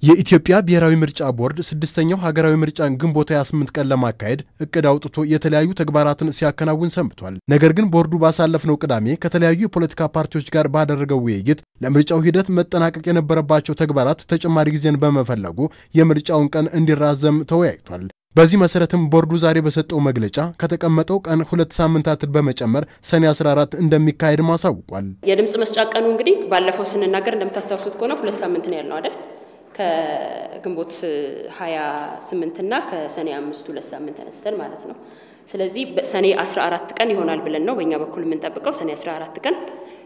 የኢትዮጵያ ብሔራዊ ምርጫ ቦርድ ስድስተኛው ሀገራዊ ምርጫን ግንቦት 28 ቀን ለማካሄድ እቅድ አውጥቶ የተለያዩ ተግባራትን ሲያከናውን ሰንብቷል። ነገር ግን ቦርዱ ባሳለፍነው ቅዳሜ ከተለያዩ የፖለቲካ ፓርቲዎች ጋር ባደረገው ውይይት ለምርጫው ሂደት መጠናቀቅ የነበረባቸው ተግባራት ተጨማሪ ጊዜን በመፈለጉ የምርጫውን ቀን እንዲራዘም ተወያይቷል። በዚህ መሰረትም ቦርዱ ዛሬ በሰጠው መግለጫ ከተቀመጠው ቀን ሁለት ሳምንታትን በመጨመር ሰኔ 14 እንደሚካሄድም አሳውቋል። የድምፅ መስጫ ቀኑ እንግዲህ ባለፈው ስንናገር እንደምታስታውሱት ከሆነ ሁለት ሳምንት ነው ያልነው አይደል? ከግንቦት 28 እና ከሰኔ አምስት ሁለት ሳምንት ተነስተን ማለት ነው። ስለዚህ ሰኔ 14 ቀን ይሆናል ብለን ነው በእኛ በኩል የምንጠብቀው ሰኔ 14 ቀን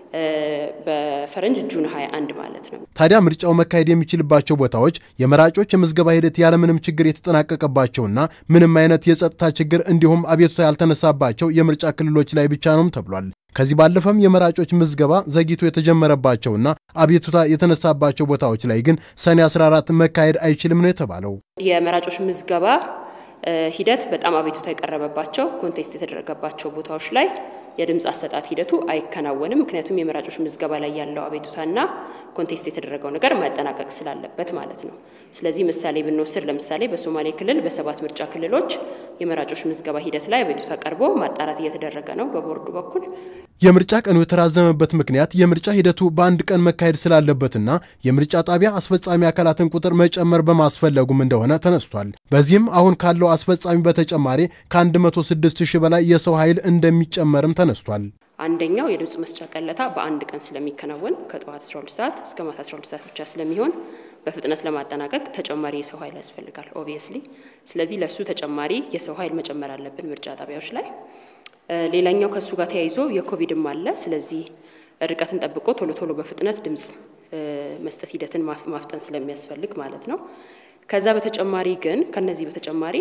በፈረንጅ ጁን 21 ማለት ነው። ታዲያ ምርጫው መካሄድ የሚችልባቸው ቦታዎች የመራጮች የምዝገባ ሂደት ያለምንም ችግር የተጠናቀቀባቸውና ምንም አይነት የጸጥታ ችግር እንዲሁም አቤቱታ ያልተነሳባቸው የምርጫ ክልሎች ላይ ብቻ ነውም ተብሏል። ከዚህ ባለፈም የመራጮች ምዝገባ ዘግይቶ የተጀመረባቸውና አቤቱታ የተነሳባቸው ቦታዎች ላይ ግን ሰኔ 14 መካሄድ አይችልም ነው የተባለው። የመራጮች ምዝገባ ሂደት በጣም አቤቱታ የቀረበባቸው ኮንቴስት የተደረገባቸው ቦታዎች ላይ የድምፅ አሰጣት ሂደቱ አይከናወንም። ምክንያቱም የመራጮች ምዝገባ ላይ ያለው አቤቱታና ኮንቴስት የተደረገው ነገር ማጠናቀቅ ስላለበት ማለት ነው። ስለዚህ ምሳሌ ብንወስድ ለምሳሌ በሶማሌ ክልል በሰባት ምርጫ ክልሎች የመራጮች ምዝገባ ሂደት ላይ አቤቱታ ቀርቦ ማጣራት እየተደረገ ነው በቦርዱ በኩል። የምርጫ ቀኑ የተራዘመበት ምክንያት የምርጫ ሂደቱ በአንድ ቀን መካሄድ ስላለበትና የምርጫ ጣቢያ አስፈጻሚ አካላትን ቁጥር መጨመር በማስፈለጉም እንደሆነ ተነስቷል። በዚህም አሁን ካለው አስፈጻሚ በተጨማሪ ከ106 ሺህ በላይ የሰው ኃይል እንደሚጨመርም ተነስቷል። አንደኛው የድምፅ መስጫ ቀለታ በአንድ ቀን ስለሚከናወን ከጠዋት 12 ሰዓት እስከ ማታ 12 ሰዓት ብቻ ስለሚሆን በፍጥነት ለማጠናቀቅ ተጨማሪ የሰው ኃይል ያስፈልጋል ኦብቪየስሊ። ስለዚህ ለሱ ተጨማሪ የሰው ኃይል መጨመር አለብን ምርጫ ጣቢያዎች ላይ። ሌላኛው ከእሱ ጋር ተያይዞ የኮቪድም አለ። ስለዚህ ርቀትን ጠብቆ ቶሎ ቶሎ በፍጥነት ድምፅ መስጠት ሂደትን ማፍጠን ስለሚያስፈልግ ማለት ነው። ከዛ በተጨማሪ ግን ከነዚህ በተጨማሪ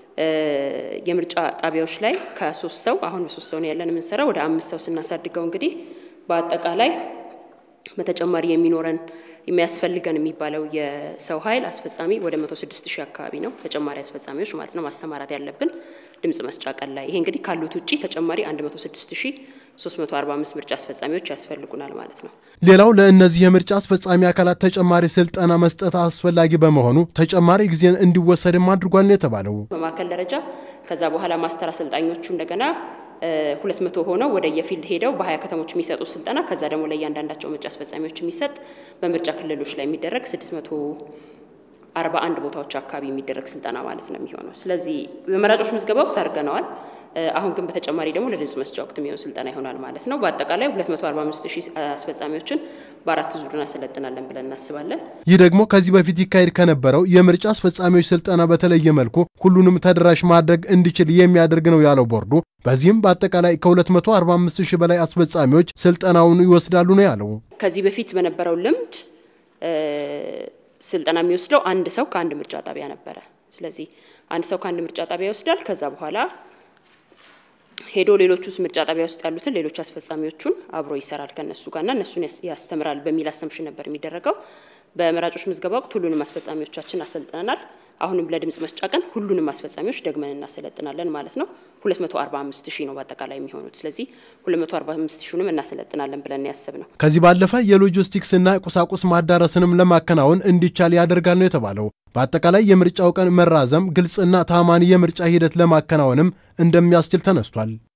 የምርጫ ጣቢያዎች ላይ ከሶስት ሰው አሁን በሶስት ሰው ነው ያለን የምንሰራው ወደ አምስት ሰው ስናሳድገው እንግዲህ በአጠቃላይ በተጨማሪ የሚኖረን የሚያስፈልገን የሚባለው የሰው ኃይል አስፈጻሚ ወደ መቶ ስድስት ሺህ አካባቢ ነው ተጨማሪ አስፈጻሚዎች ማለት ነው ማሰማራት ያለብን ድምፅ መስጫ ቀን ላይ። ይሄ እንግዲህ ካሉት ውጪ ተጨማሪ 106345 ምርጫ አስፈጻሚዎች ያስፈልጉናል ማለት ነው። ሌላው ለእነዚህ የምርጫ አስፈጻሚ አካላት ተጨማሪ ስልጠና መስጠት አስፈላጊ በመሆኑ ተጨማሪ ጊዜን እንዲወሰድም አድርጓል ነው የተባለው። በማዕከል ደረጃ ከዛ በኋላ ማስተር አሰልጣኞቹ እንደገና ሁለት መቶ ሆነው ወደ የፊልድ ሄደው በሀያ ከተሞች የሚሰጡ ስልጠና ከዛ ደግሞ ለእያንዳንዳቸው ምርጫ አስፈጻሚዎች የሚሰጥ በምርጫ ክልሎች ላይ የሚደረግ ስድስት መቶ አርባ አንድ ቦታዎች አካባቢ የሚደረግ ስልጠና ማለት ነው የሚሆነው። ስለዚህ በመራጮች ምዝገባ ወቅት አድርገነዋል። አሁን ግን በተጨማሪ ደግሞ ለድምፅ መስጫ ወቅት የሚሆን ስልጠና ይሆናል ማለት ነው። በአጠቃላይ 245 ሺህ አስፈጻሚዎችን በአራት ዙር እናሰለጥናለን ብለን እናስባለን። ይህ ደግሞ ከዚህ በፊት ይካሄድ ከነበረው የምርጫ አስፈጻሚዎች ስልጠና በተለየ መልኩ ሁሉንም ተደራሽ ማድረግ እንዲችል የሚያደርግ ነው ያለው ቦርዱ። በዚህም በአጠቃላይ ከ245 ሺህ በላይ አስፈጻሚዎች ስልጠናውን ይወስዳሉ ነው ያለው። ከዚህ በፊት በነበረው ልምድ ስልጠና የሚወስደው አንድ ሰው ከአንድ ምርጫ ጣቢያ ነበረ። ስለዚህ አንድ ሰው ከአንድ ምርጫ ጣቢያ ይወስዳል። ከዛ በኋላ ሄዶ ሌሎቹ ውስጥ ምርጫ ጣቢያ ውስጥ ያሉትን ሌሎች አስፈጻሚዎቹን አብሮ ይሰራል ከነሱ ጋርና እነሱን ያስተምራል በሚል አሰምሽን ነበር የሚደረገው። በመራጮች ምዝገባ ወቅት ሁሉንም አስፈጻሚዎቻችን አሰልጥነናል። አሁንም ለድምፅ መስጫ ቀን ሁሉንም አስፈጻሚዎች ደግመን እናሰለጥናለን ማለት ነው። 245 ሺህ ነው በአጠቃላይ የሚሆኑት። ስለዚህ 245 ሺሁንም እናሰለጥናለን ብለን ያሰብ ነው። ከዚህ ባለፈ የሎጂስቲክስና ቁሳቁስ ማዳረስንም ለማከናወን እንዲቻል ያደርጋል ነው የተባለው። በአጠቃላይ የምርጫው ቀን መራዘም ግልጽና ታማኒ የምርጫ ሂደት ለማከናወንም እንደሚያስችል ተነስቷል።